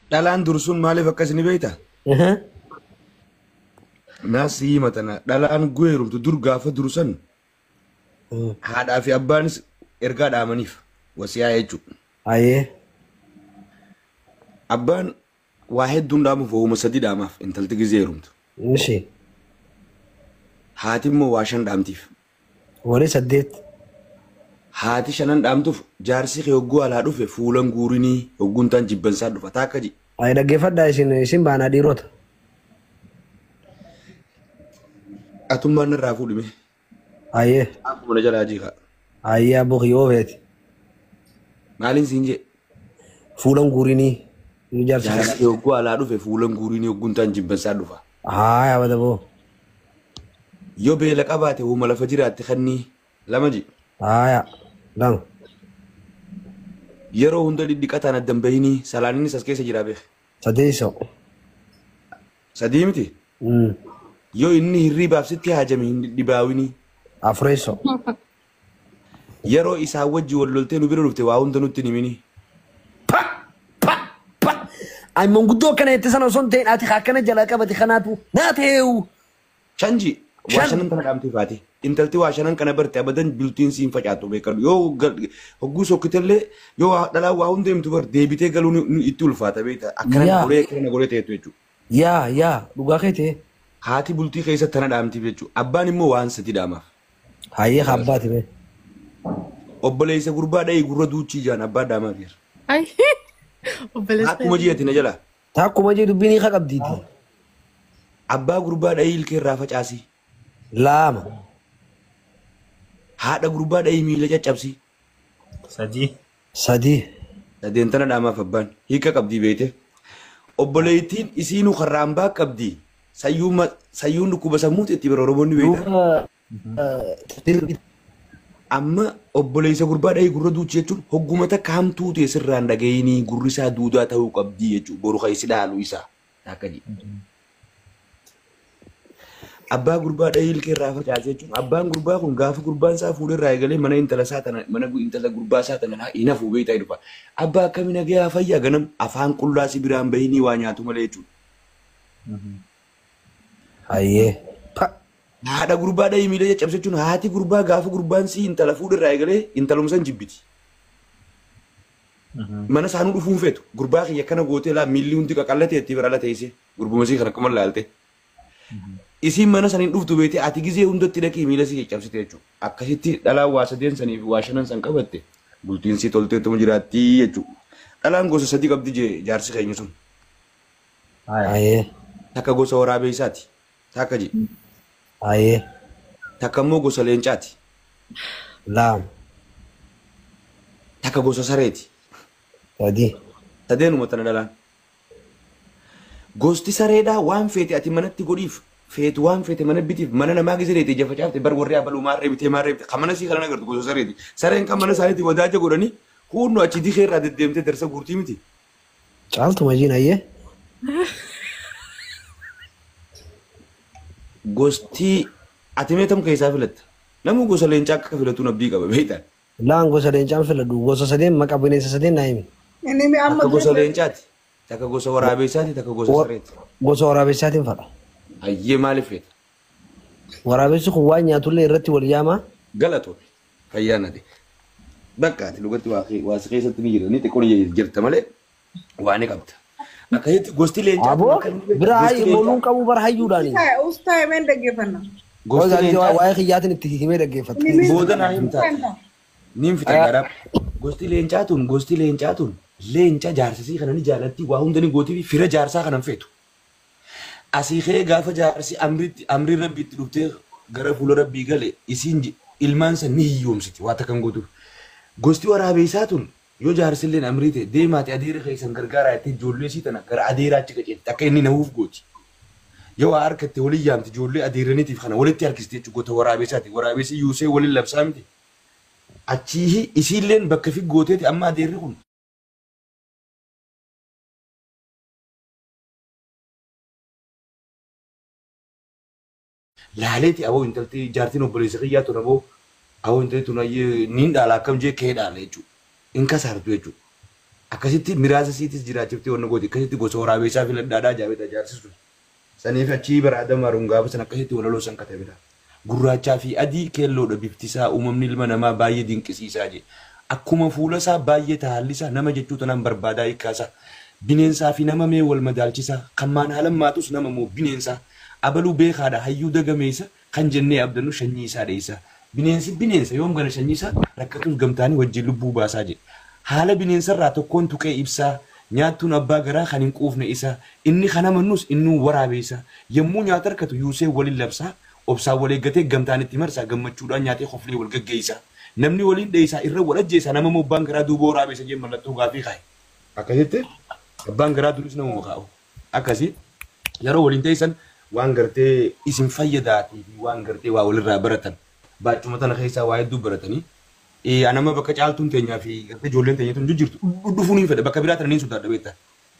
dhalaan dur sun maaliif akkas ni beekta? Aha. Naas himatana dhalaan guheerumtu dur gaafa dur san Mm. haadhaa fi abbaanis ergaa dhaamaniif wasiyaa jechuudha. Ayyee. Abbaan waa hedduun dhaamuuf ooma sadii dhaamaaf intalti gizee heerumtu. Ishee. Haati immoo waa shan dhaamtiif. Walii saddeet. Haati shanan dhaamtuuf jaarsi kee hogguu alaa dhufe fuulan guurinii hogguun taan jibbansaa dhufa taakka ji. Ayi dhaggeeffadhaa isin isin baanaa dhiirota. Atummaan irraa fuudhime. Ayyee. Akkuma na jalaa jiika. Ayyee abboo kiyyoo feeti. Maaliin siin jee? Fuulan guurinii. Ni jaarsa Jaarsi kana. kee hogguu alaa dhufe fuulan guurinii hogguun taan jibbansaa dhufa. Haa yaabata boo. Yoo beela qabaate uuma lafa jiraatte kannii lama ji. Haa yaa. Lama. Yeroo hunda dhidhiqataan addan bahini salaaninis as keessa jira beek. Sadeessoo. Sadii miti. Mm. Yoo inni hirriibaaf sitti haajame hin dhibbaawini. Afureessoo. Yeroo isaan wajji wal loltee nu bira dhufte waa hunda nutti hin himini. Ayi manguddoo akkana jette sana osoo hin ta'in ati akkana jalaa qabate kanaatu naa ta'eewu. Chanji waa Shan. shanan kana dhaamtee faati. Intalti waa shanan kana barte abadan bultiin siin facaatu beekadhu. Yoo gal- hogguu sokkitellee yoo waa- dhalaa waa hunda himtu bar deebitee galuu ni- ni itti ulfaata beekta. Akkana Yaa. goree akkana goree ta'etu jechuudha. Yaa yaa dhugaa kee ta'e. Haati bultii keessatti tana dhaamtiif jechuudha. Abbaan immoo waan sadi dhaamaaf. Hayyee kabbaati bee. Obboleessa gurbaa dha'ii gurra duuchii jaan abbaa dhaamaaf jira. Ay, obboleessa. Akkuma ji'ati na jala. Takkuma jee dubbiin hiika qabdiiti. Abbaa gurbaa dha'ii ilkee irraa facaasi. Lama. Haadha gurbaa dha'ii miila caccabsi. Sadii. Sadii. Sadeen tana dhaamaaf abbaan hiika qabdii beete. Obboleettiin isiinuu karraambaa qabdi. Sayyuun dhukkuba sammuuti itti bira Oromoonni beekta. Duuba. Amma obboleessa gurbaa dha'ii gurra duuchi jechuun hogguma takka hamtuu ta'e sirraan dhaga'inii gurri isaa duudaa ta'uu qabdi jechuudha. Boru kan isi dhaalu isaa. Akka jedhu. Abbaa gurbaa dha'ii ilkee irraa facaase jechuun abbaan gurbaa kun gaafa gurbaan isaa fuudhee irraa eegalee mana intala isaa tana mana gu- intala gurbaa isaa tana hin hafuu beektaa dhufa. Abbaa akkamii nagayaa fayyaa ganam afaan qullaa si biraan bahini waa nyaatu malee jechuudha. Hayyee. Pa. Haadha gurbaa dha'ii miila caccabse jechuun haati gurbaa gaafa gurbaan si intala fuudhee irraa eegalee intaluma san jibbiti. Mana isaanuu dhufuun feetu gurbaa kiyya akkana gootee laa miilli hundi qaqallatee itti bira ala teessee gurbuma isii kana akkuma laalte. Isiin mana saniin dhuftu beetee ati gizee hundatti dhaqii miila si caccabsite jechuudha. Akkasitti dhalaan waa sadeen sanii fi waa shanan san qabatte bultiin si tolteettuma jiraattii jechuudha. Dhalaan gosa sadii qabdi jee jaarsi keenya sun. Hayyee. Takka gosa waraabee isaati. Takka jee. Hayyee. Takka immoo gosa leencaati. Lama. Takka gosa sareeti. Sadii. Sadeenuma tana dhalaan. Gosti sareedhaa waan feete ati manatti godhiif feetu waan feete mana bitiif mana namaa gizireeti ija facaafte bar warri abaluu maarree bitee maarree bitee kan mana sii kana agartu gosa sareeti. Sareen kan mana isaaniitti wadaaja godhanii hundi achi dikee irraa deddeemtee darsa guurtii miti. Caaltu majiin hayyee. Gosti ati meetam keessaa filatta. Namni gosa leencaa akka filatuun abdii qaba beektaan. Laan gosa leencaan filadhu gosa sadeen maqaa bineensa sadeen naa himi. Inni mi amma Takka gosa leencaati. Takka gosa waraabessaati. Takka gosa Wa- sareeti. Gosa waraabessaatiin fadha. Hayyee maaliif feeta? Waraabessi kun waan nyaatullee irratti wal yaamaa. Galatoo fayyaa nade. Bakka ati lugatti waa waa si keessatti ni jira. Ni xiqqoon jirta malee waa ni qabda. Akkasitti gosti leencaa. Aboo bira hayyu booluun qabu bara hayyuudhaani. ta'e ustaa himeen dhaggeeffanna. Gosti leencaa. Waa'ee kiyyaatiin itti himee dhaggeeffata. Booda naa himtaa. Ni fita garaa. Gosti leencaa tun gosti leencaa tun leenca jaarsisii kana ni jaalatti waa hunda ni gootii fi fira jaarsaa kanan feetu. Asii kee gaafa jaarsi amriitti amrii rabbiitti dhuftee gara fuula rabbii gale isiin ji- ilmaan san ni hiyyoomsiti waa takkan gootuuf. Gosti waraabessaa tun yoo jaarsilleen amrii ta'e deemaati adeera keessan gargaaraa itti ijoollee isii tana gara adeeraatti qaceelti akka inni nahuuf gooti. Yoo waa harkatti waliin yaamti ijoollee adeeraniitiif kana walitti harkiste jechuudha goota waraabessaati. Waraabessi yuusee waliin labsaa miti. Achii isiilleen bakka fi gooteeti amma adeerri kun laaleeti aboo intalti jaartiin obboleessa kiyyaa tun aboo aboo intalti tun ayyee niin dhaala akkam jee kee dhaala jechuudha. In kasaartu jechuudha. Akkasitti miraasa siitis jiraachiftee wanna gooti. Akkasitti gosa waraabessaa filadhaadhaa jaabeta jaarsisuu. Saniif achii baraadama gaafa san akkasitti walaloo san katabedha. Gurraachaa fi adii keelloodha bifti isaa uumamni ilma namaa baay'ee dinqisiisaa je. Akkuma fuula isaa baay'ee taallisaa nama jechuu tanaan barbaadaa hiikkaasaa. Bineensaa fi nama mee wal madaalchisaa kan maan haalan maatus nama moo bineensaa. Abaluu beekaadha hayyuu dagameessa kan jennee abdannu shanyii isaa dheessa. Bineensi bineensa yoom gana shanyii isaa rakkatus gamtaanii wajjin lubbuu baasaa jedhe. Haala bineensarraa tokkoon tuqee ibsaa. Nyaattuun abbaa garaa kan hin quufne isa. Inni kan amannus innuu waraabeessa. Yommuu nyaata harkatu yuusee waliin labsaa. Obsaan wal eeggatee gamtaan itti marsaa gammachuudhaan nyaatee hoflee wal gaggeessa. Namni waliin dheessaa irra wal ajjeessa nama moo abbaan garaa duuba waraabessa jee mallattoo gaafii kaa'e. Akkasitti abbaan garaa duris nama kaa'u. Akkasii yeroo waliin teessan waan gartee isin fayyadaatii fi waan gartee waa walirraa baratan. Baachuma tana keessaa waa hedduu baratanii. Anama bakka caaltuun teenyaa fi gartee ijoolleen teenyatu hin jirtu. Dhufuun hin fedha bakka biraa tananiin sodaadha beektaa.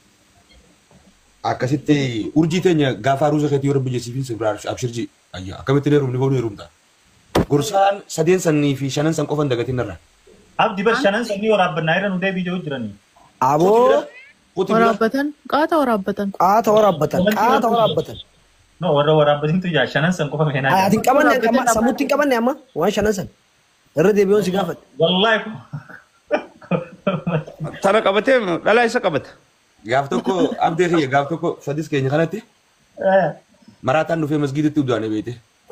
Akkasitti urjii teenya gaafa aruusa keetii yoo rabbi jessiifin sibraa abshirji ayyaa akkamitti heerumni boonu heerumta. Gorsaan sadeen sanii fi shanan san qofan dagatiin irra. Abdi bar shanan sanii waraabbannaa irra nu deebii jiru jiranii. Aboo Qotii bira Waraabbatan qaata waraabbatan. qaata waraabbatan qaata waraabbatan. No warra waraabbatintu jaa shanan san qofa meenaa Ati hin qabanne amma sammuutti hin qabanne amma waan shanan san. Irra deebi'uun si gaafadha. Wallaahi Tana qabatee dhalaa isa qabata. gaaf tokko abdee kiyya gaaf tokko sadis keenya kanatti maraataan dhufee masgiidatti udaane beete.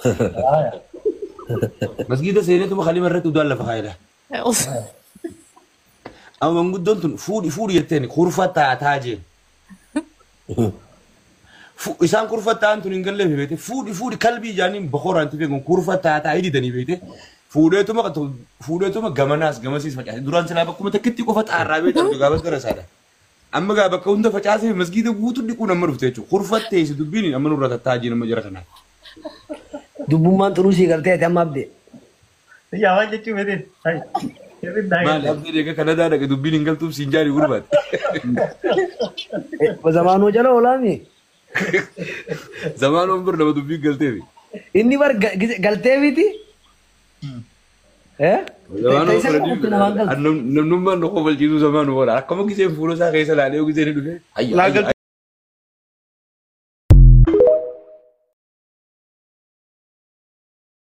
Masgiida seenetuma kalima irratti udaan lafa kaayedha. Amma manguddoon tun fuudhi fuudhi jetteen kurfa taataa jeen. Fu- Isaan kurfa ta'an tun hin galleef beete fuudhi fuudhi kalbii ijaaniin bokoraan tufe kun kurfa taataa hidhitanii beete. Fuudheetuma qatu- fuudheetuma gamanaas gamasiis facaase duraan silaa bakkuma takkitti qofa xaarraa beekamtu gaafas gara isaadha. Amma gaa bakka hunda facaasee masgiida guutuu dhiquun amma dhufte jechuudha. Kurfattee si dubbiin amma nurra tattaajii nama jira kanaa. Dubbummaan xuruu sii galtee ati amma abdee. yaa waan jechuun beetin. Maali abdii deega kana daadhaqa dubbiin hin galtuuf siin jaarii gurbaate. Zamaanoo jala oolaami. Zamaan on bir nama dubbiin galteefi. Inni bar ga- gise- galtee miti. Eh? Zamaan on Isa qofaatti namaan galtu. namnummaan nu kofalchiisuu zamaan on akkama giseen fuula isaa keessa laalee giseen dhufe. Laa galtee